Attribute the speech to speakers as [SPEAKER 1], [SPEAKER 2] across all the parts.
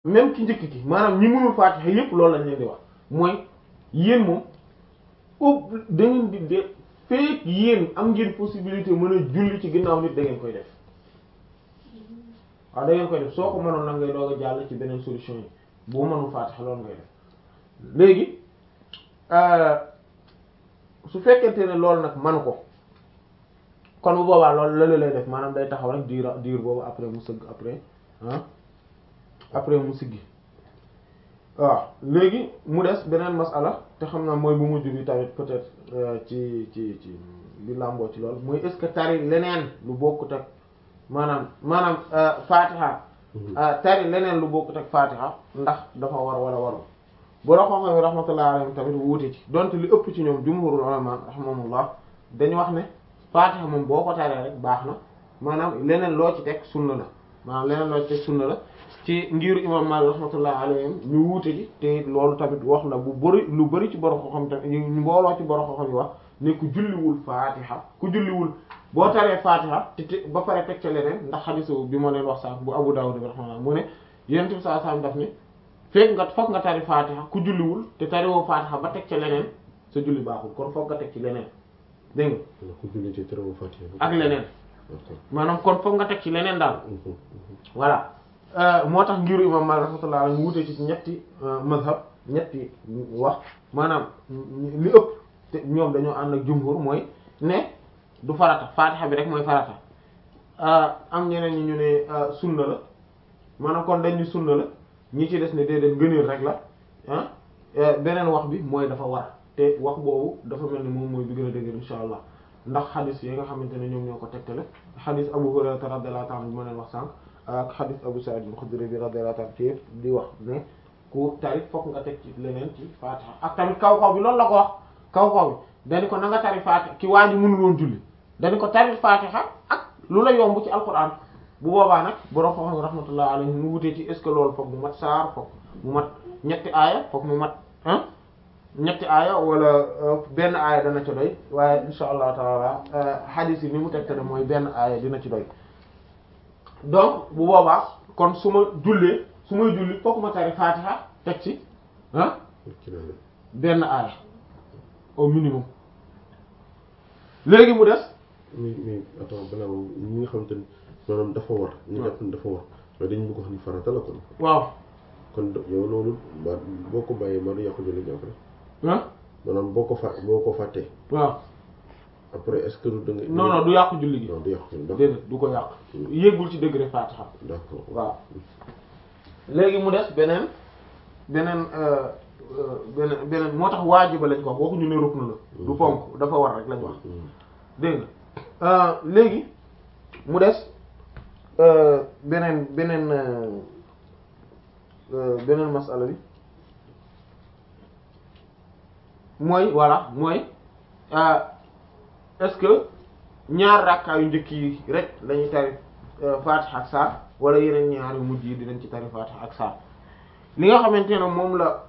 [SPEAKER 1] même ki njëkk ki maanaam ñi mënul faatiha yépp loolu lañ leen di wax mooy yéen moom ub da ngeen di de fekk yéen am ngeen possibilité mën a julli ci ginnaaw nit da ngeen koy def waaw da ngeen koy def soo ko mënoon nag ngay doog a jàll ci beneen solution yi boo mënul faatiha loolu ngay def léegi su fekkente ne loolu nag manu ko kon bu boobaa loolu la lay def maanaam day taxaw rek diir diir boobu après mu sëgg après ah après mu siggi waaw léegi mu des beneen masala te xam naa mooy bu mujj bi tamit peut-être ci ci ci bi làmboo ci loolu mooy est-ce que tari leneen lu bokkut ak maanaam maanaam fatiha tari leneen lu bokkut ak fatiha ndax dafa war wala warul boro xam-xam yi rahmatullah alayhim tamit wuute ci donte li ëpp ci ñoom jumhurul ulama rahimahumullah dañu wax ne fatiha moom boo ko taree rek baax na maanaam leneen loo ci teg sunna la maanaam leneen loo ci teg sunna la ci ngiru imam Malik rahmatullah alayhim ñu wuute ci te loolu tamit wax na bu bëri lu bëri ci borom xam tamit ñu mbooloo ci borom xam yi wax ne ku julliwul fatiha ku julliwul boo taree fatiha te te ba pare teg ca leneen ndax xadisu bi moo leen wax sax bu Abu Dawud bi rahmatullah mu ne yonent bi sallallahu alayhi wasallam daf ne fekk nga foog nga tari fatiha ku julliwul te tariwoo fatiha ba teg ca leneen sa julli baaxul kon foog nga teg ci leneen dégg nga
[SPEAKER 2] ku julli te tariwoo fatiha
[SPEAKER 1] ak leneen maanaam kon foog nga teg ci leneen daal voilà moo tax ngiru imam Malik rahmatullah alayhi mu wutee ci ñetti mazhab ñetti wax maanaam li ëpp te ñoom dañoo ànd ak jumhur mooy ne du farata fatiha bi rek mooy farata am ñeneen ñi ñu ne sunna la maanaam kon dañ ni sunna la ñi ci des ne déedéet ngëneel rek la ah beneen wax bi mooy dafa war te wax boobu dafa mel ni moom mooy bi gën a dëgër insha allah ndax xadis yi nga xamante ne ñoom ñoo ko tegtale xadis Abu Hurayra radiyallahu ta'ala bi ma leen wax sànq ak xadis Abu Sa'id al-Khudri bi radiyallahu ta'ala ci di wax ne ku tari fokk nga teg ci leneen ci Fatiha ak tamit kaw kaw bi loolu la ko wax kaw kaw bi dañu ko na nga tari Fatiha ki waa ji mënul woon julli dañu ko tari Fatiha ak lu la yomb ci alquran bu boobaa nag borom xam-xam rahmatullah alayhi mu wutee ci est ce que loolu foog mu mat saar foog mu mat ñetti aaya foog mu mat ah ñetti aaya wala benn aaya dana ci doy waaye insha allah taala hadith yi ni mu tegte ne mooy benn aaya dina ci doy donc bu boobaa kon su ma jullee su may julli foog ma tari fatiha teg ci ah benn aaya au minimum léegi mu des
[SPEAKER 2] mais mais attends balaa moom ñi nga xamante ni maanaam dafa war ñu jàpp ni dafa war mais dañu bëgg wax ni farata la kon
[SPEAKER 1] waaw
[SPEAKER 2] kon yow loolu ba boo ko bàyyee ma du yàqu julli gi après
[SPEAKER 1] ah
[SPEAKER 2] maanaam boo ko fa boo ko fàttee
[SPEAKER 1] waaw
[SPEAKER 2] après est-ce que du da nga
[SPEAKER 1] non non du yàqu julli gi
[SPEAKER 2] non du yàqu julli d'accord
[SPEAKER 1] déedéet du ko yàq yéegul ci degré fatiha
[SPEAKER 2] d'accord
[SPEAKER 1] waaw léegi mu des beneen beneen beneen beneen moo tax waajiba lañ ko wax waxuñu ne rukn la du ponk dafa war rek lañ wax dégg nga léegi mu des beneen beneen beneen masala bi mooy voilà mooy est-ce que ñaar rakkaa yu njëkk yi rek lañuy tari Fatiha ak saar wala yeneen ñaar yu mujj yi dinañ ci tari Fatiha ak saar li nga xamante ne moom la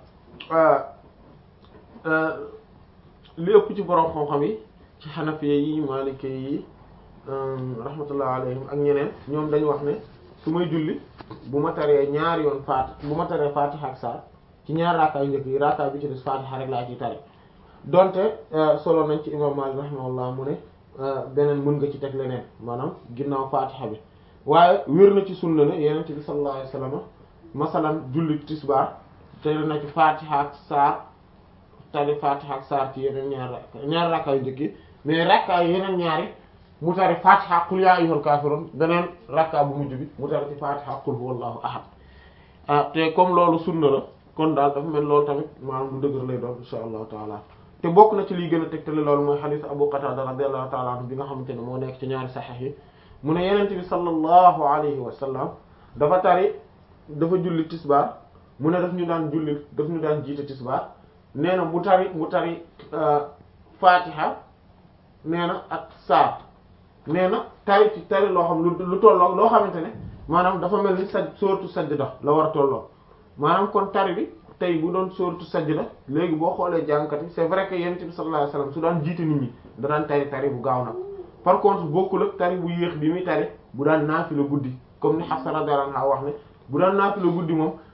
[SPEAKER 1] li ëpp ci borom xam-xam yi ci xanafiya yi malike yi rahmatullah alayhim ak ñeneen ñoom dañu wax ne su may julli bu ma taree ñaar yoon faat bu ma taree Fatiha ak saar ci ñaar rakkaa yu njëkk yi rakkaa bi ci des Fatiha rek laa ciy tari donte solo nañ ci imam Malik rahimahullah mu ne beneen mën nga ci teg leneen maanaam ginnaaw Fatiha bi waaye wér na ci sunna ne yenente bi sallallahu alayhi wasallam masalan julli tisbaar tari na ci Fatiha ak saar tari Fatiha ak saar ci yeneen ñaar rakka ñaar rakkaa yu njëkk yi mais rakkaa yu yeneen ñaari mu tari Fatiha qul ya ayyuhal kafirun beneen rakkaa bu mujj bi mu tari ci Fatiha qul huwallahu ahad ah te comme loolu sunna la kon daal dafa mel loolu tamit maanaam lu dëgër lay doon insha allahu taala te bokk na ci liy gën a tegtale loolu mooy xadiis Abu Qatada radiyallahu taala anhu bi nga xamante ne moo nekk ci ñaari saxiix yi mu ne yenente bi sallallahu alayhi wa sallam dafa tari dafa julli tisbaar mu ne daf ñu daan julli daf ñu daan jiite tisbaar nee na mu tari mu tari fatiha nee na ak saar nee na tari ci tari loo xam lu lu tolloo loo xamante ne maanaam dafa mel ni sa sooratu sajda la war a tolloo maanaam kon tari bi tey bu doon sooratu sajda léegi boo xoolee jàngkat yi c'est vrai que yonent bi sallallahu alayhi wasallam su daan jiite nit ñi da daan tari tari bu gaaw nag par contre bokkul ak tari bu yéex bi muy tari bu daan naafila guddi comme ni Hafsa radiyallahu anha wax ne bu daan naafila guddi moom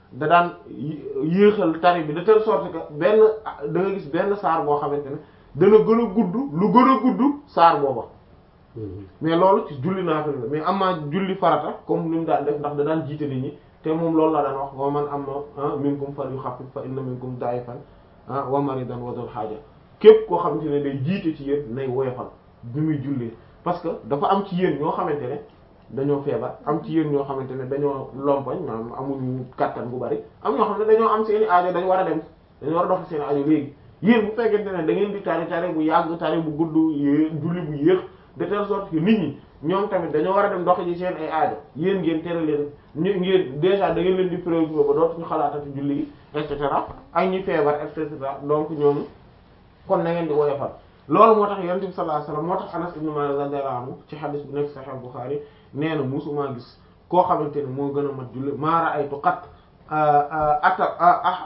[SPEAKER 1] da daan yéexal tari bi de telle sorte que benn da nga gis benn saar boo xamante ne dana gën a gudd lu gën a gudd saar booba mais loolu ci julli naafila la mais am naa julli farata comme ni mu daan def ndax da daan jiite nit ñi te moom loolu la daan wax wa man amma minkum falyukhaffif fa inna minkum da'ifan wa maridan wa dhul haja képp koo xamante ne day jiite ci yéen nay woyofal bi muy jullee parce que dafa am ci yéen ñoo xamante ne dañoo feebar am ci yéen ñoo xamante ne dañoo lompoñ maanaam amuñu kattan bu bari am ñoo xam ne dañoo am seeni aajo dañu war a dem dañu war a dox seeni aajo léegi yéen bu fekkente ne da ngeen di tari tari bu yàgg tari bu gudd julli bu yéex de telle sorte que nit ñi ñoom tamit dañoo war a dem dox ji seen ay aajo yéen ngeen tere leen ñu ngeen déjà da ngeen leen di préoccupé ba dootuñu xalaatati julli gi et cetera ak ñi feebar et cetera donc ñooñu kon na ngeen di woyofal loolu moo tax yonent bi sallallahu alayhi wasallam moo tax Anas ibn Malik radiyallahu anhu ci xadis bu nekk Sahih Bukhari nee na musuma gis koo xamante ne moo gën a mat julli maa ra'aytu qat ata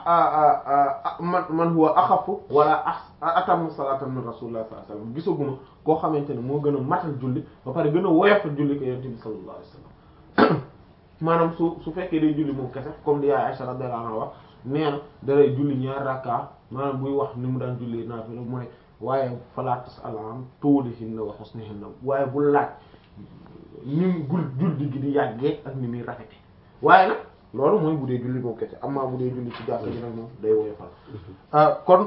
[SPEAKER 1] man man huwa axafu wala atamu salatan min rasulillah sallallahu alayhi wasallam gisaguma koo xamante ne moo gën a matal julli ba pare gën a woyofal julli ko yonent bi sallallahu alayhi wasallam maanaam su su fekkee day julli moom kese comme li yaay Aisha radiyallahu anha wax nee na dalay julli ñaar rakka maanaam buy wax ni mu daan julli naafila mu ne waaye fala tas'al an tuulihinna wa husnihinna waaye bu laaj ni mu gul julli gi di yàggee ak ni muy rafete waaye nag loolu mooy bu dee julli moom kese amma bu dee julli ci jàkka ji nag moom day woyofal kon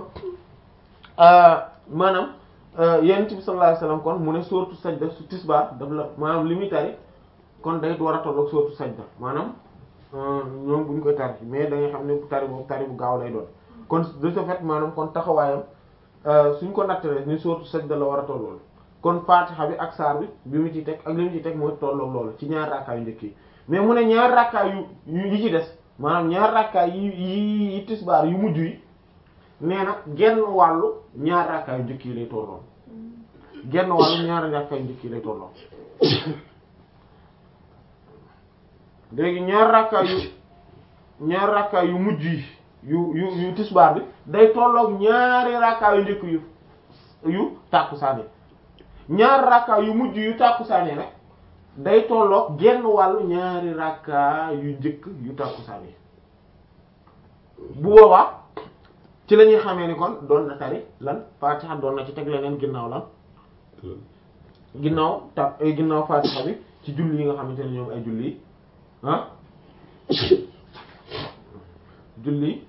[SPEAKER 1] maanaam yonent bi sallallahu alayhi wasallam kon mu ne sourate sajda su tisbaar daf la maanaam li muy tari kon day war a tolloog sourate sajda maanaam ñoom bu ñu koy tari mais da nga xam ne tari boobu tari bu gaaw lay doon kon de ce fait maanaam kon taxawaayam suñ ko nattalee ni sourate sajda la war a tollool kon fatiha bi ak saar bi bi mu ci teg ak li mu ci teg mooy tolloog loolu ci ñaar rakkaa yu njëkk yi mais mu ne ñaar rakkaa yu yi ci des maanaam ñaar rakkaa yi yi yi tisbaar yu mujj yi nee na genn wàllu ñaar rakkaa yu njëkk yi lay tolloon genn wàllu ñaar rakkaa yu njëkk yi lay tolloon léegi ñaar rakkaa yu ñaar rakkaa yu mujj yi yu yu yu tisbaar bi day tolloog ñaari rakkaa yu njëkk yu yu tàkkusaane ñaar rakkaa yu mujj yu tàkkusaane rek day tolloog genn wàllu ñaari rakkaa yu njëkk yu tàkkusaane bu boobaa ci la ñuy xamee ni kon doon na tari lan Fatiha doon na ci teg leneen ginnaaw lan ginnaaw ta ginnaaw Fatiha bi ci julli yi nga xamante ne ñoom ay julli ah julli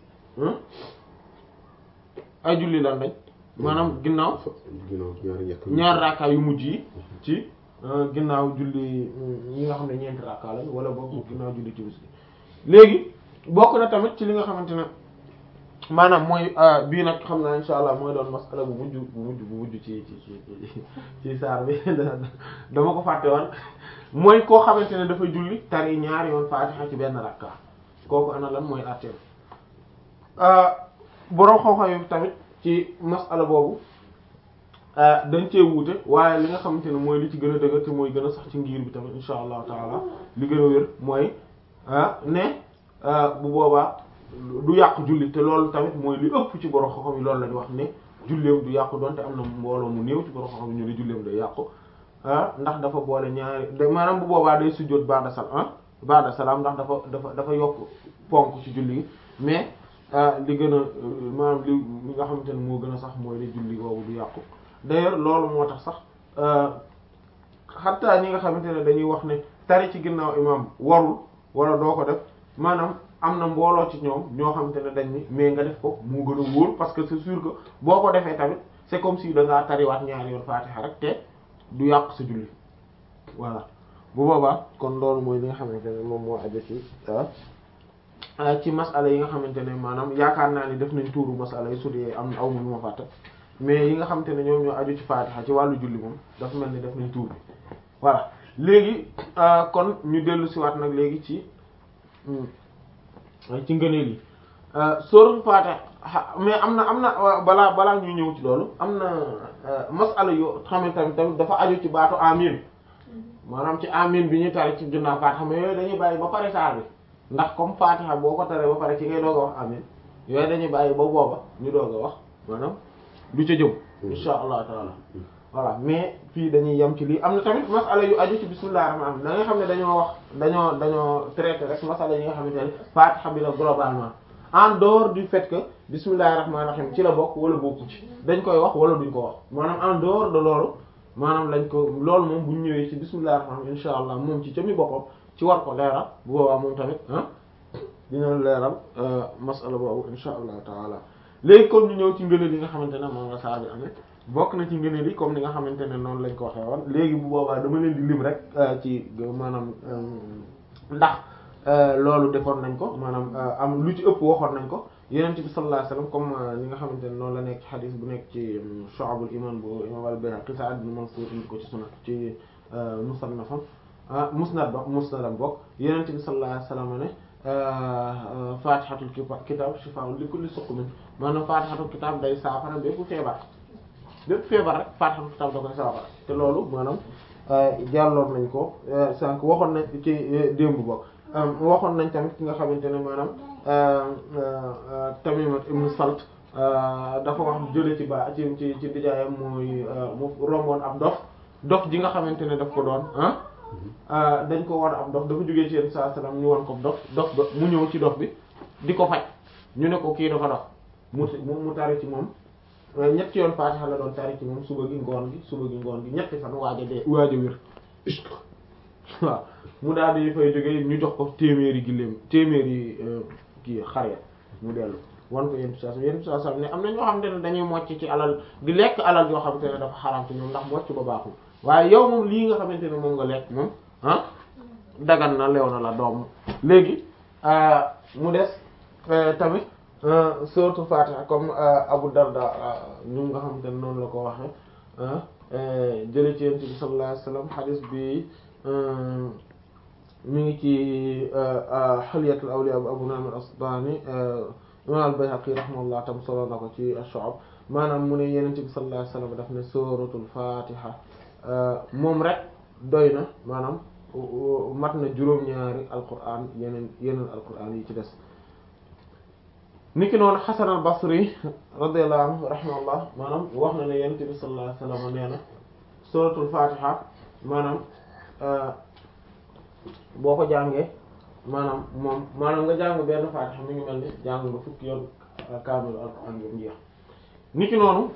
[SPEAKER 1] ay julli lan lañ maanaam ginnaaw ñaar rakkaa yu mujj yi ci ginnaaw julli yi nga xam ne ñeenti rakkaa lañ wala boog ginnaaw julli ci bis léegi bokk na tamit ci li nga xamante ne maanaam mooy bii nag xam naa insha allah mooy doon masala bu mujj bu mujj bu mujj ci ci ci ci saar bi dama ko fàtte woon mooy koo xamante ne dafa julli tari ñaari yoon faatixa ci benn rakka kooku ana lan mooy àtteem boroom xam-xam yi tamit ci masala boobu dañ cee wuute waaye li nga xamante ne mooy li ci gën a dëgër te mooy gën a sax ci ngir bi tamit insha allahu taala li gën a wér mooy ne bu boobaa du yàqu julli te loolu tamit mooy li ëpp ci borom xam-xam yi loolu la ñu wax ne julleem du yàqu donte am na mbooloo mu néew ci borom xam-xam yi ñu ne julleem day yàqu ah ndax dafa boole ñaari maanaam bu boobaa day sujjóot ba'da salaam ba'da salaam ndax dafa dafa dafa yokk ponk ci julli gi mais li gën a maanaam li li nga xamante ne moo gën a sax mooy ne julli boobu du yàqu d'ailleurs loolu moo tax sax xataa ñi nga xamante ne dañuy wax ne tari ci ginnaaw imam warul wala doo ko def maanaam am na mbooloo ci ñoom ñoo xamante ne dañ ni mais nga def ko moo gën a wóor parce que c'est sûr que boo ko defee tamit c'est comme si da ngaa tariwaat ñaari yoon faatiha rek te du yàq sa julli voilà bu boobaa kon loolu mooy li nga xamante ne moom moo aju ci ci masala yi nga xamante ne maanaam yaakaar naa ni def nañ tuuru masala yi su dee am aw ma lu ma fàtte mais yi nga xamante ne ñoom ñoo aju ci faatiha ci wàllu julli moom dafa mel ni def nañ tuur bi voilà léegi kon ñu dellu siwaat nag léegi ci ci ngëneel yi sóoratul Faatiha mais am na am na balaa balaa ñuy ñëw ci loolu am na masala yoo xamante tamit tamit dafa aju ci baatu amin maanaam ci amin bi ñuy tari ci ginnaaw Faatiha mais yooyu dañuy bàyyi ba pare saar bi ndax comme Faatiha boo ko taree ba pare ci ngay doog a wax amin yooyu dañuy bàyyi ba booba ñu doog a wax maanaam lu ca jëm insha allah taala voilà mais fii dañuy yem ci lii am na tamit masala yu aju ci bismillahir rahmanir rahim da nga xam ne dañoo wax dañoo dañoo traité rek masala yi nga xamante ne fatiha bi la globalement en dehors du fait que bismillahir rahmanir rahim ci la bokk wala bokku ci dañ koy wax wala duñ ko wax maanaam en dehors de loolu maanaam lañ ko loolu moom bu ñu ñëwee ci bismillahir rahmanir rahim insha allah moom ci cami boppam ci war ko leeral bu boobaa moom tamit ah dina leeral masala boobu insha allah taala léegi kon ñu ñëw ci ngëneel yi nga xamante ne moom nga saar bi amee bokk na ci ngëneel yi comme ni nga xamante ne noonu lañ ko waxee woon léegi bu boobaa dama leen di lim rek ci maanaam ndax loolu defoon nañ ko maanaam am lu ci ëpp waxoon nañ ko yonent bi sallallahu alayhi wasallam comme li nga xamante ne noonu la nekk ci xadis bu nekk ci Shu'abul Iman bu imam al-Bayhaqi Sa'd ibn Mansur indi ko ci sunat ci musannafam ah musnad ba musnadam bokk yonent bi sallallahu alayhi wasallam ne fatihatul kitab shifaa'un li kulli suqmin maanaam fatihatul kitab day saafara bépp feebar bépp feebar rek fatihatul kitab da koy saafara te loolu maanaam jàlloon nañ ko sànq waxoon nañ ci démb bokk waxoon nañ tamit ki nga xamante ne maanaam Tamimat ibn Salt dafa wax jële ci ba ci ci ci dijaayam mooy mu romboon ab dof dof ji nga xamante ne daf ko doon ah dañ ko war ab dof dafa jógee ci yenn saa salaam ñu won ko dof dof ba mu ñëw ci dof bi di ko faj ñu ne ko kii dafa dof mu mu tari ci moom ñetti yoon Faatiha la doon tari ci moom suba gi ngoon gi suba gi ngoon gi ñetti fan waaj a dee waaj a wér waaw mu daal di fay jógee ñu jox ko téeméeri giléem téeméeri kii xar ya mu dellu wan ko yenn saa yenn saa salaam ne am na ñoo xamante ne dañuy mocc ci alal di lekk alal yoo xamante ne dafa xaraam ci ñoom ndax mocc ba baaxul waaye yow moom lii nga xamante ne moom nga lekk moom ah dagan na leew na la doom léegi mu des tamit surtout Fatiha comme Abu Darda ñu nga xamante ne noonu la ko waxe jële ci Yonent bi sallallahu alayhi wasallam hadith bi mi ngi ci Hilyatul Awliya bu Abu Nu'aym al-Asbahani imam al-Bayhaqi rahimahullah tam solo na ko ci Ash-Shu'ab maanaam mu ne Yonent bi sallallahu alayhi wasallam daf ne suratul Fatiha moom rek doy na maanaam mat na juróom-ñaari alquran yeneen yeneen alquran yi ci des niki noonu Hasan al-Basri radiyallahu anhu rahimahullah maanaam wax na ne Yonent bi sallallahu alayhi wasallam nee na suratul Fatiha maanaam boo ko jàngee maanaam moom maanaam nga jàng benn Fatiha mi ngi mel ni jàng nga fukki yoon kaamil alquran bi mu jeex niki noonu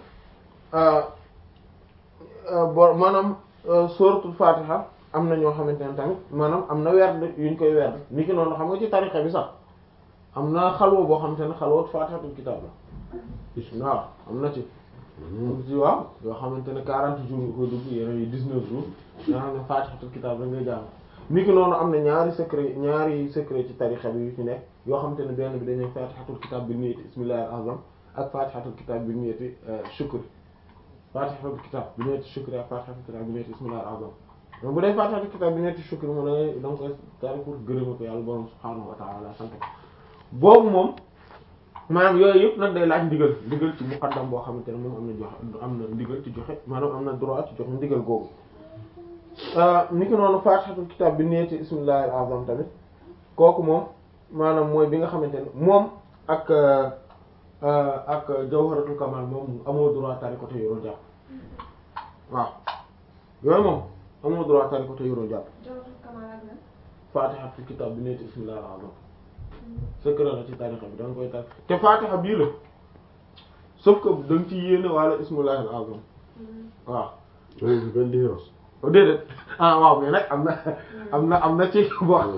[SPEAKER 1] bo maanaam suratul fatiha am na ñoo xamante ne tamit maanaam am na werd yuñ koy werd ni ki noonu xam nga ci tarixa bi sax am na xalwa boo xamante ne xalwat fatihatul kitab la waaw am na ci am ci waaw yoo xamante ne quarante jours nga koy dugg yeneen yi dix-neuf jours yoo xam ne fatihatul kitab la ngay jàng ni ki noonu am na ñaari secret ñaari secret ci tarixa bi yu ci nekk yoo xamante ne benn bi dañuy fatihatul kitab bi niyyati bismillahir azam ak fatihatul kitab bi niyyati shukr fatihatul kitab bi niyyati shukr ak fatihatul kitab bi niyyati bismillahir azam donc bu dee fatihatul kitab bi niyyati shukr mu ne da nga koy tari pour gërëma ko yàlla borom subhaanahu wa ta'ala sant ko boobu moom maanaam yooyu yëpp nag day laaj ndigal ndigal ci muqaddam boo xamante ne moom am na joxe am na ndigal ci joxe maanaam am na droit ci joxe ndigal googu ni ki noonu fatihatul kitab bi niyyati bismillahir azam tamit kooku moom maanaam mooy bi nga xamante ne moom ak ak jawharatul kamal moom amoo droit tari ko te yoroo jàpp waaw yooyu moom amoo droit tari ko te yoroo jàpp fatihatul kitab bi niyyati bismillahir azam secret la ci tarixa bi da nga koy tari te fatiha bii la sauf que da nga ci yéene wala ismullahil azam waaw
[SPEAKER 2] loolu benn différence.
[SPEAKER 1] déedéet ah waaw mais nag am na am na am na ci boo am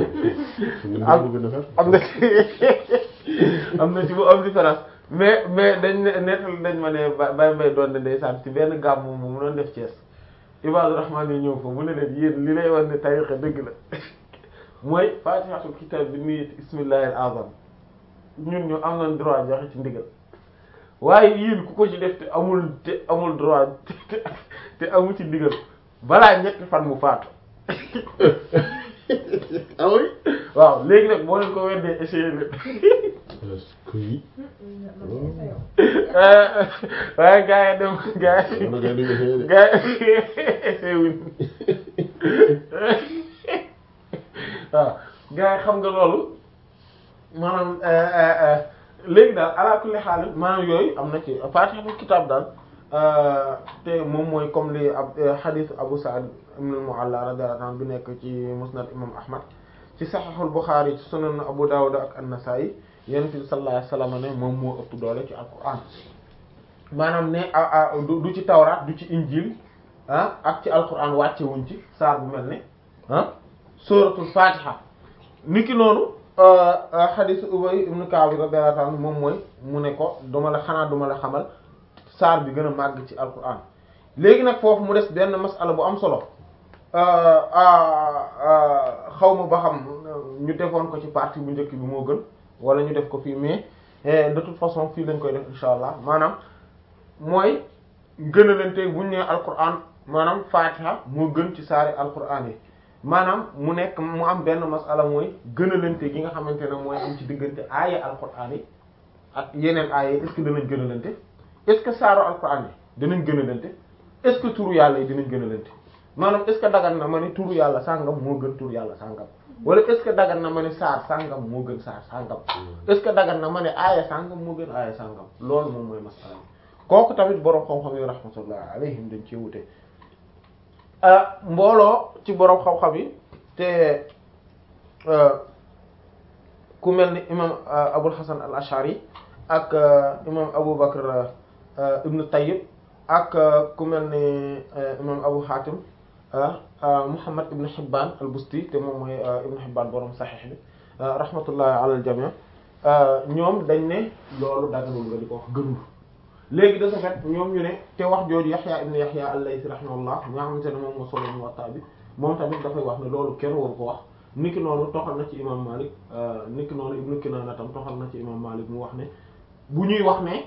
[SPEAKER 1] am na ci am na ci bu am différence mais mais dañ ne nettal dañ ma ne Baye Mbaye doon ne ndeysaan ci benn gàmm moom mu doon def Thiès Ibadu Rahman yi ñëw fa mu ne leen yéen li lay wax ne tarixa dëgg la mooy fatihatul kitab bi niyyati bismillahil azam ñun ñu am nañ droit joxe ci ndigal waaye yéen ku ko ci def te amul te amul droit te te amul ci ndigal balaa ñetti fan mu faatu
[SPEAKER 2] ah oui.
[SPEAKER 1] waaw léegi nag boo leen ko weddee essayé leen
[SPEAKER 2] est-ce que oui.
[SPEAKER 1] waaye gars yi dem gars yi
[SPEAKER 2] Wala gars yi duñ essayé de.
[SPEAKER 1] gars yi essayé wuñ waaw gars yi xam nga loolu maanaam léegi daal ala kulli xaal maanaam yooyu am na ci fatihatul kitab daal te moom mooy comme li ab hadith Abu Sa'id ibn al-Mu'alla radiyallahu anhu bi nekk ci musnad imam Ahmad ci sahihul Bukhari ci sunan Abu Dawud ak an-Nasa'i yonent bi sallallahu alayhi wasallam ne moom moo ëpp doole ci alquran maanaam ne du ci tawraat du ci injil ah ak ci alquran wàcce wuñ ci saar bu mel ne ah suratul fatiha niki noonu hadith Ubay ibn Ka'b radiyallahu anhu moom mooy mu ne ko duma la xanaa duma la xamal saar bi gën a màgg ci alquran léegi nag foofu mu des benn masala bu am solo xaw ma ba xam ñu defoon ko ci partie bu njëkk bi moo gën wala ñu def ko fii mais de toute façon fii lañ koy def insha allah maanaam mooy gën a leen tey bu ñu nee alquran maanaam fatiha moo gën ci saari alquran yi maanaam mu nekk mu am benn masala mooy gën a leen tey gi nga xamante ne mooy am ci diggante aaya alquran yi ak yeneen aaya yi est-ce que danañ gën a leen tey est-ce que saaru alquran yi dinañ gën a leen tey est-ce que turu yàlla yi dinañ gën a leen tey maanaam est-ce que dagan na ma ne turu yàlla sàngam moo gën turu yàlla sàngam wala est-ce que dagan na ma ne saar sàngam moo gën saar sàngam est-ce que dagan na ma ne aaya sàngam moo gën aaya sàngam loolu moom mooy masala kooku tamit boroom xam-xam yi rahmatullah alayhim dañ ci wute mbooloo ci boroom xam-xam yi te ku mel ni imam Abul Hasan al Ash'ari ak imam Abu Bakr ibn Tayyib ak ku mel ni imam Abu Hatim Muhammad ibn Hibban al-Busti te moom mooy ibn Hibban borom Sahih bi rahmatullahi ala al-jami' ñoom dañ ne loolu daganul nga di ko wax gënul léegi de ce fait ñoom ñu ne te wax jooju Yahya ibn Yahya al-Laythi rahimahullah nga xamante ne moom moo solo Muwatta bi moom tamit dafay wax ne loolu kenn waru ko wax niki noonu toxal na ci imam Malik niki noonu Ibn Kinana tam toxal na ci imam Malik mu wax ne bu ñuy wax ne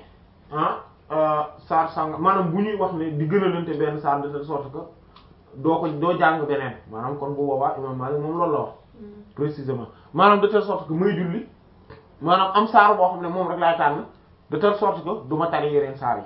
[SPEAKER 1] ah saar sàng maanaam bu ñuy wax ne di gën a lante benn saar de telle sorte que doo ko doo jàng beneen maanaam kon bu boobaa imam Malik moom loolu la wax précisément maanaam de telle sorte que muy julli maanaam am saar boo xam ne moom rek laay tànn de telle sorte que du ma tari yeneen saar yi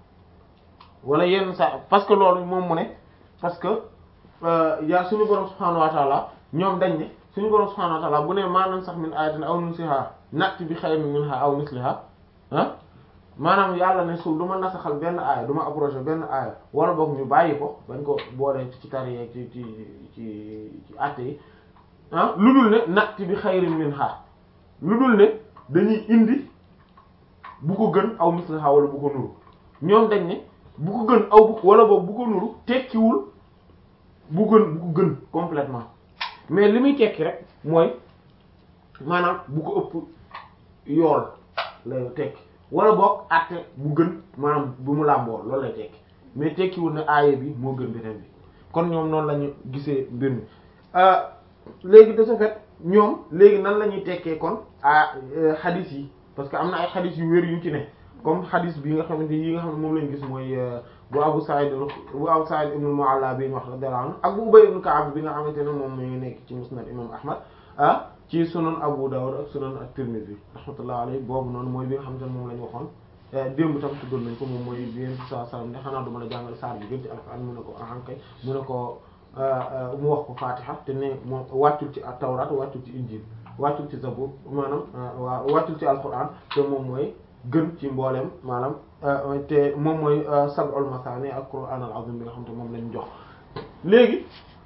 [SPEAKER 1] wala yenn saar parce que loolu moom mu ne parce que yaa suñu borom subhaanahu wa ta'ala ñoom dañ ne suñu borom subhaanahu wa ta'ala bu ne maanaam sax min ayatin aw nunsiha na'ti bi khayrin minha aw misliha ah maanaam yàlla ne suuf du ma nasaxal benn aaya du ma approché benn aaya wala boog ñu bàyyi ko bañ ko boolee ci tari yeeg ci ci ci ci àtte yi ah lu dul ne na'ti bi khayrin minha lu dul ne dañuy indi bu ko gën aw misliha wala bu ko nuru ñoom dañ ne bu ko gën aw bu wala boog bu ko nuru tekkiwul bu gën bu ko gën complètement mais li muy tekki rek mooy maanaam bu ko ëpp yool lay tekki wala boog àtte bu gën maanaam bu mu làmboo loolu lay tekki mais tekkiwul ne aaye bi moo gën beneen bi kon ñoom noonu la ñu gisee mbir mi léegi de ce fait ñoom léegi nan la ñuy tekkee kon ah xadis yi parce que am na ay xadis yu wér yu ci ne comme xadis bi nga xamante yi nga xam ne moom lañ gis mooy bu Abu Sa'id bu Abu Sa'id ibn Mu'alla bi ñu wax radiyallahu anhu ak bu Ubay ibn Ka'b bi nga xamante ne moom mi ngi nekk ci musnad imam Ahmad ah ci sunan Abu Dawud ak sunan at-Tirmidhi rahmatullahi alayhi boobu noonu mooy bi nga xamante ne moom la ñu waxoon démb tam tuddoon nañ ko moom mooy bi yéen saa sallam ne xanaa du mën a jàngal saar bi gën ci alxuraan mu ne ko ahankay mu ne ko mu wax ko Fatiha te ne moom wàccul ci at-Tawrat wàccul ci Injil wàccul ci Zabur maanaam waa wàccul ci alxuraan te moom mooy gën ci mbooleem maanaam te moom mooy sab'ul masaani ak Qur'aan al-azim bi nga xam te moom lañ jox léegi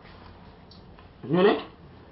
[SPEAKER 1] ñu ne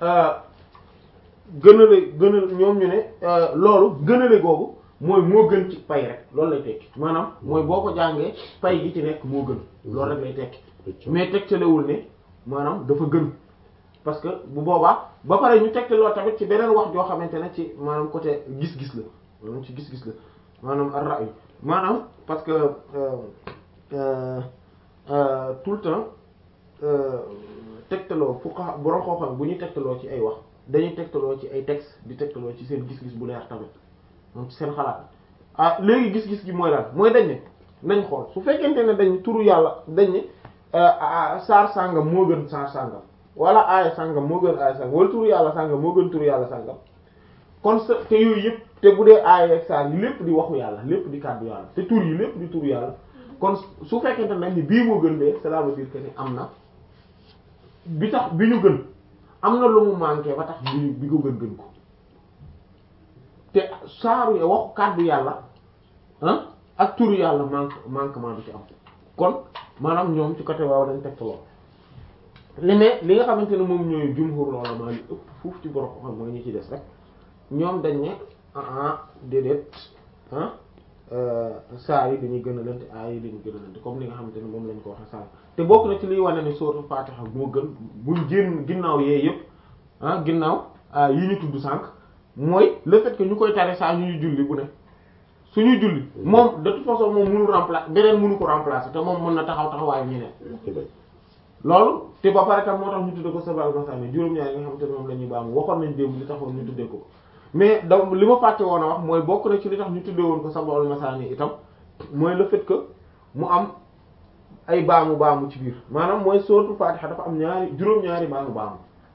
[SPEAKER 1] gënale gënal ñoom ñu ne loolu gënale googu mooy moo gën ci pay rek loolu lay tekki maanaam mooy boo ko jàngee pay gi ci nekk moo gën loolu rek lay tekki mais tegtalewul ne maanaam dafa gën parce que bu boobaa ba pare ñu tegtaloo tamit ci beneen wax joo xamante ne ci maanaam côté gis-gis la maanaam ci gis-gis la maanaam ar-ra'y maanaam parce que euh, euh, tout le temps tegtaloo fuqaha borom xam-xam bu ñuy tegtaloo ci ay wax dañuy tegtaloo ci ay texte di tegtaloo ci seen gis-gis bu leer tamit moom ci seen xalaat ah léegi gis-gis gi mooy daal mooy dañ ne nañ xool su fekkente ne dañ turu yàlla dañ ne saar sàngam moo gën saar sàngam wala aaya sàngam moo gën aaya sàngam wala turu yàlla sàngam moo gën turu yàlla sàngam kon sa te yooyu yëpp te bu dee aaya ak saar yi lépp di waxu yàlla lépp di kàddu yàlla te tur yi lépp di turu yàlla kon su fekkente nañ ni bii moo gën de cela veut dire que ni am na bi tax bi ñu gën am na lu mu manqué ba tax bi bi ko gën gën ko te saaru waxu kàddu yàlla ah ak turu yàlla manque manquement bi ci am kon maanaam ñoom ci côté waaw dañ teg lool li ne li nga xamante ne moom ñooy jumhur ulama li ëpp foofu ci borom xam mooy ñi ci des rek ñoom dañ ne ah déedéet ah saa yi dañuy gën a lante aay yi dañuy gën a lante comme ni nga xamante ne moom lañ ko waxee sànq te bokk na ci liy wane ni sourate Fatiha moo gën buñ génn ginnaaw yee yëpp ah ginnaaw yi ñu tudd sànq mooy le fait que ñu koy tare saa ñuy julli bu ne suñuy julli moom de toute façon moom mënu remplacer beneen mënu ko remplacer te moom mën na taxaw taxawaayu ñeneen loolu te ba pare tam moo tax ñu tudde ko sabal masani juróom-ñaar yi nga xamante ne moom la ñuy baamu waxoon nañ démb li taxoon ñu tuddee ko mais da li ma fàtte woon a wax mooy bokk na ci li tax ñu tuddee woon ko sabal masani itam mooy le fait que mu am ay baamu baamu ci biir maanaam mooy suratul Fatiha dafa am ñaari juróom-ñaari baamu baamu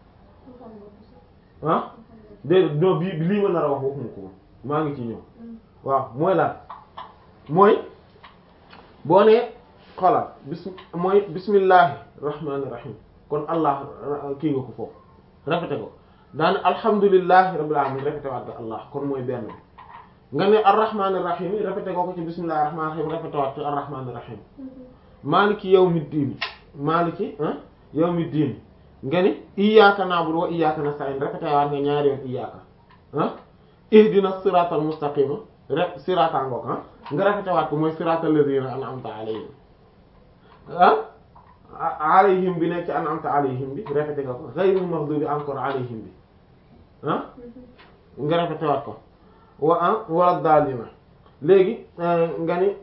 [SPEAKER 1] ah déedéet non bii lii ma nar a wax waxuma ko woon maa ngi ci ñëw waaw mooy lan mooy boo nee xoolal bis mooy bismillahi rahmaani rahim kon allah kii nga ko foofu répété ko daane alhamdulillahi rabbil alamin répété waat nga allah kon mooy benn bi nga ne arrahmaani rahim répété ko ko ci bismillahi rahmaani rahim répété waat ci arrahmaani rahim maliki yawmi diin maliki yawmi diin nga ni iyyaka na'budu wa iyyaka nasta'in répété waat nga ñaari yoon iyyaka ah ihdina siratal mustaqima rek sirata ngoog ah nga répété waat ko mooy siratal ladina an'amta alayhim ah alayhim bi nekk ci an'amta alayhim bi répété nga ko ghayril maghdubi encore alayhim bi ah nga répété waat ko wa ah wala daalina léegi nga ni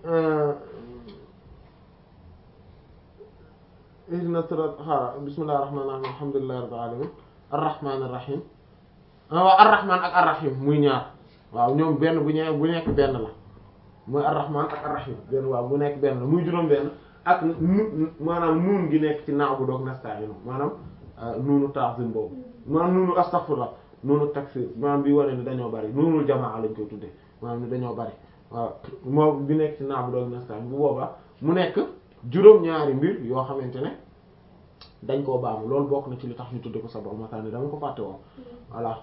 [SPEAKER 1] ihdina sirat xaara bismillahir rahmanir rahim alhamdulillahi rabbil alamin arrahmanir rahim waaw arrahman ak arrahim muy ñaar waaw ñoom benn bu ñëwee bu nekk benn la mooy arrahman ak arrahim benn waaw bu nekk benn la muy juróom benn ak nu maanaam nuun gi nekk ci naaw bu doog nasta'inu maanaam nuunu ta'zim boobu maanaam nuunu astaghfirullah nuunu takfir maanaam bi wane ni dañoo bari nuunul jamaa lañ koy tuddee maanaam ni dañoo bari waaw moom bi nekk ci naaw bu doog nasta'inu bu boobaa mu nekk juróom-ñaari mbir yoo xamante ne dañ koo baamu loolu bokk na ci li tax ñu tudde ko sabal masaani dama ko fàtte woon voilà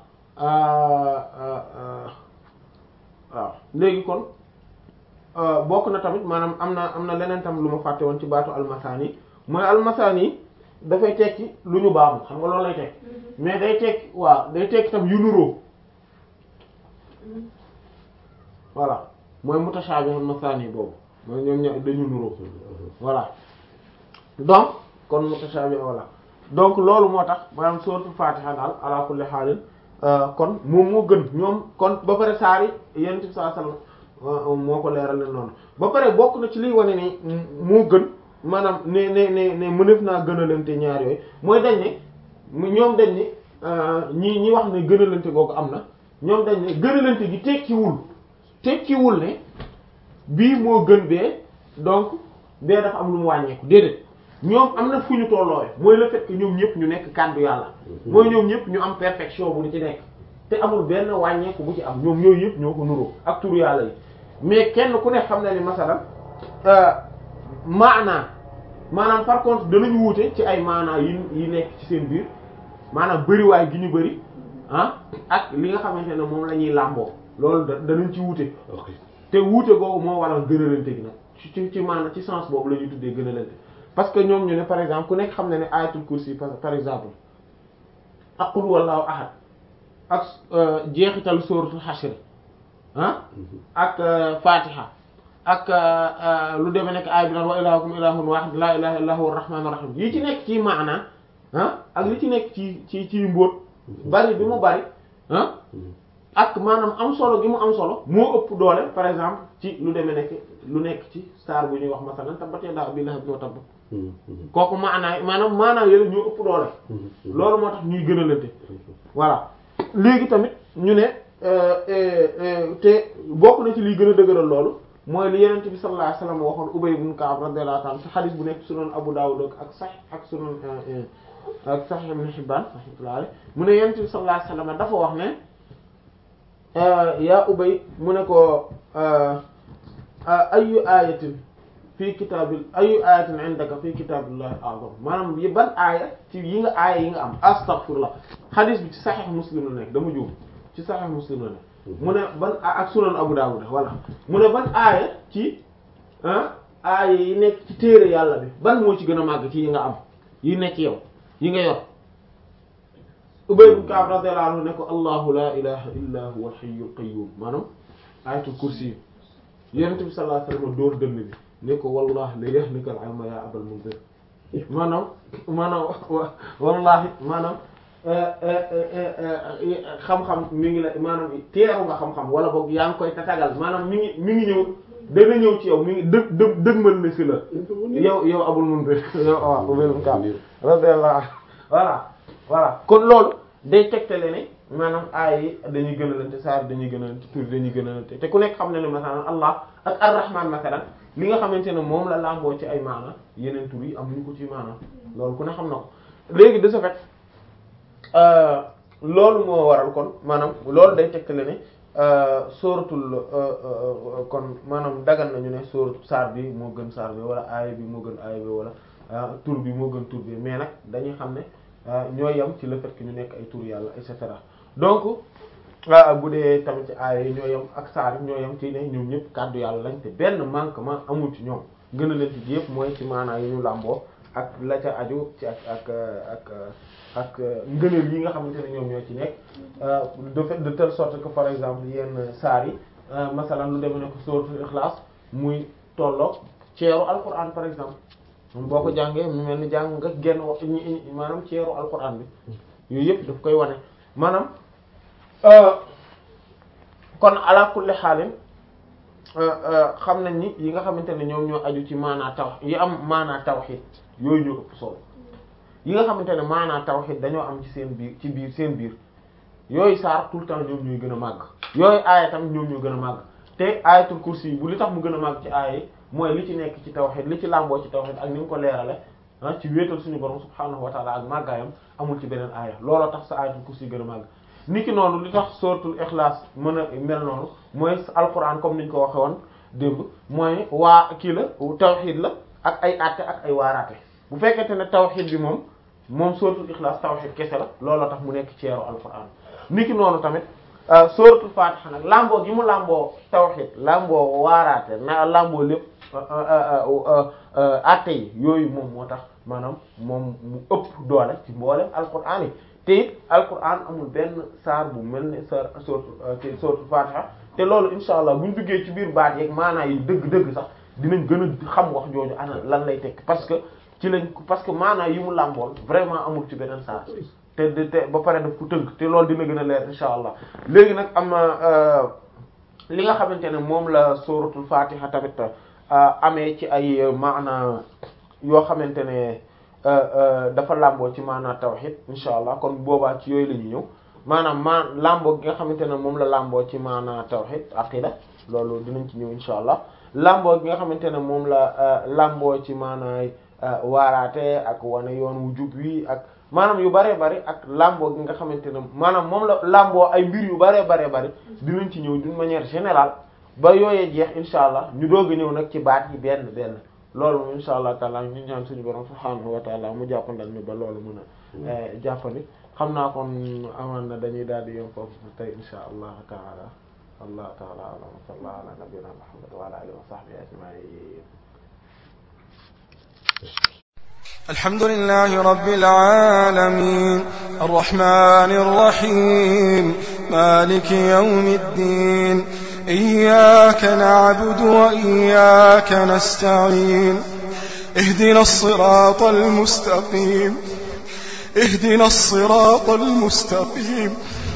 [SPEAKER 1] waaw léegi kon bokk na tamit maanaam am na am na leneen tam lu ma fàtte woon ci baatu almasaani mooy almasaani dafay tekki lu ñu baamu xam nga loolu lay tekki mais day tekki waaw day tekki tam yu nuroo voilà mooy mutashaabih almasaani boobu mooy ñoom ña dañu nuroo voilà donc kon mutashaabih voilà donc loolu moo tax maanaam suratul Fatiha daal ala kulli haalin kon moom moo gën ñoom kon ba pare saari yonent bi sallallahu alayhi wasallam moo ko leeral leen noonu ba pare bokk na ci liy wane ni moo gën maanaam ne ne ne ne mënef naa gënalante ñaar yooyu mooy dañ ne ñoom dañ ne ñi ñi wax ne gënalante googu am na ñoom dañ ne gënalante gi tekkiwul tekkiwul ne bii moo gën bee donc bee dafa am lu mu wàññeeku déedéet ñoom am na fu ñu tolloowe mooy le fait que ñoom ñëpp ñu nekk kàddu yàlla mooy ñoom ñëpp ñu am perfection bu di ci nekk te amul benn wàññeeku bu ci am ñoom ñooyu yëpp ñoo ko nuroo ak turu yàlla yi mais kenn ku ne xam na ni masalan maanaa maanaam par contre danañu wuute ci ay maanaa yi yi nekk ci seen biir maanaam bëriwaay gi ñu bëri ah ak li nga xamante ne moom la ñuy làmboo loolu da danañ ci wuute te wuute googu moo waral gënalante gi nag ci ci ci maanaam ci sens boobu la ñuy tuddee gënalante parce que ñoom ñu ne par exemple ku nekk xam na ne ayatul kursi par exemple ak qul wallahu ahad ak jeexital suratul hashr ah ak fatiha ak lu demee nekk aay bi naan wa ilahukum ilahun wahid la ilaha illa huwa arrahmanur rahim yi ci nekk ci maana ah ak li ci nekk ci ci ci mbóot bari bi mu bari ah ak maanaam am solo gi mu am solo moo ëpp doole par exemple ci lu demee nekk lu nekk ci saar bu ñuy wax masalan tabbat yadaa abii lahabin wa tabb kooku maanaam maanaam maanaam yële ñoo ëpp doole loolu moo tax ñuy gënalante voilà léegi tamit ñu ne te bokk na ci liy gën a dëgëral loolu mooy li yenent bi sallallahu alayhi wasallam waxoon Ubay ibn Ka'b radiyallahu ta'ala ci xadis bu nekk sunan Abu Dawud ak sax ak sunan ak Sahih Ibn Hibban rahmatullahi alayhi mu ne yenent bi sallallahu alayhi wasallam dafa wax ne yaa Ubay mu ne ko ayu ayatin fii kitaabil ayu ayatin indaka fii kitaabillahi a'zam maanaam yi ban aaya ci yi nga aaya yi nga am astaghfirullah xadis bi ci Sahih Muslim la nekk dama juum ci Sahih Muslim la nekk mu ne ban ak sunan Abu Dawud voilà mu ne ban aaya ci aaya yi nekk ci téere yàlla bi ban moo ci gën a màgg ci yi nga am yi nekk yow yi nga yor Ubay ibn Ka'b radiyallahu anhu ne ko allahu la ilaha illa huwa al-hayyul qayyum maanaam ayatul kursi yi yonent bi sallallahu alayhi wasallam dóor dënn bi ne ko wallahi la yahnika al-ilma ya abal munzir maanaam maanaam wallahi maanaam xam-xam mi ngi la maanaam teeru nga xam-xam wala boog yaa ngi koy tatagal maanaam mi ngi mi ngi ñëw dana ñëw ci yow mi ngi dë dë dëgmal na si la yow yow abul munzir yow waaw Ubay ibn Ka'b radiyallahu anhu voilà voilà kon loolu day tegtale ne maanaam aay yi dañuy gënalante saar dañuy gënalante tur dañuy gënalante te ku nekk xam ne ne masalan allah ak ar-rahman masalan li nga xamante ne moom la làmboo ci ay maana yeneen tur yi amuñu ko ci maana loolu ku ne xam na ko léegi de ce fait loolu moo waral kon maanaam loolu day tegtale ne sóoratul kon maanaam dagan nañu ne sóoratu saar bi moo gën saar bi wala aaya bi moo gën aaya bi wala tur bi moo gën tur bi mais nag dañuy xam ne ñoo yem ci le fait que ñu nekk ay tur yàlla et cetera donc bu dee tamit ci aaya yi ñoo yem ak saar yi ñoo yem ci ne ñoom ñëpp kàddu yàlla lañ te benn manquement amul ci ñoom gën a leen ci yëpp mooy ci maanaa yi ñu làmboo ak la ca aju ci ak ak ak ak ngëneel yi nga xamante ne ñoom ñoo ci nekk de fait de telle sorte que par exemple yenn saar yi masalan lu demee ne ko suratul Ikhlas muy tolloog ceeru alquran par exemple moom boo ko jàngee mu mel ni jàng nga genn wax maanaam ceeru alquran bi yooyu yëpp daf koy wane maanaam kon ala kulli xaalin xam nañ ni yi nga xamante ne ñoom ñoo aju ci maanaa taw yi am maanaa tawhid yooyu ñoo ëpp solo yi nga xamante ne maanaa tawhid dañoo am ci seen biir ci biir seen biir yooyu saar tout le temps ñoom ñooy gën a màgg yooyu aaya tam ñoom ñoo gën a màgg te aayatul kursi yi bu li tax mu gën a màgg ci aaya yi mooy li ci nekk ci tawhid li ci làmboo ci tawhid ak ni mu ko leerale ah ci wéetal suñu borom subhaanahu wa taala ak màggaayam amul ci beneen aaya looloo tax sa aayatul kursi yi gën a màgg niki noonu li tax suratul ikhlas mën a mel noonu mooy alquran comme niñ ko waxe woon démb mooy waa kii la tawhid la ak ay àtte ak ay waaraate bu fekkente ne tawhid bi moom moom suratul ikhlas tawhid kese la looloo tax mu nekk ceeru alquran niki noonu tamit suratul fatiha nag lamboo gi mu lamboo tawhid lamboo waaraate na lamboo lépp àtte yi yooyu moom moo tax maanaam moom mu ëpp doole ci mboolem alquran yi te it alquran amul benn saar bu mel ne saar suratul suratul fatiha te loolu insha allah buñ duggee ci biir baat yeeg maanaa yi dëgg-dëgg sax dinañ gën a xam wax jooju ana lan lay tekk parce que ci lañ parce que maanaa yi mu làmbool vraiment amul ci beneen saar te te ba pare daf ko tënk te loolu dina gën a leer insha allah léegi nag am na li nga xamante ne moom la suratul fatiha tamit amee ci ay maana yoo xamante ne dafa làmboo ci maanaa tawhid insha allah kon boobaa ci yooyu la ñu ñëw maanaam maa làmboo gi nga xamante ne moom la làmboo ci maanaa tawhid aqida loolu dinañ ci ñëw insha allah làmboo gi nga xamante ne moom la làmboo ci maanaay waaraate ak wane yoon wu jub wi ak maanaam yu bare bari ak làmboo gi nga xamante ne maanaam moom la làmboo ay mbir yu bare bare bari dinañ ci ñëw d'une manière générale ba yooyee jeex insha allah ñu doog a ñëw nag ci baat yi benn benn loolu moom insha allah taala ñu ñaan suñu borom subhaanahu wa taala mu jàppandal ñu ba loolu mën a jàppandi xam naa kon amaan na dañuy daal di yom foofu tey insha allah taala allah taala alam wa sallallahu ala nabiyyina muhammad wa ala alihi wa sahbihi ajma'in
[SPEAKER 3] الحمد لله رب العالمين الرحمن الرحيم مالك يوم الدين إياك نعبد وإياك نستعين اهدنا الصراط المستقيم اهدنا الصراط المستقيم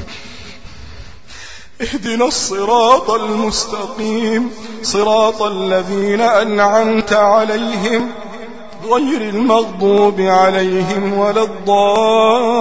[SPEAKER 3] اهدنا الصراط المستقيم صراط الذين أنعمت عليهم غير المغضوب عليهم ولا الضالين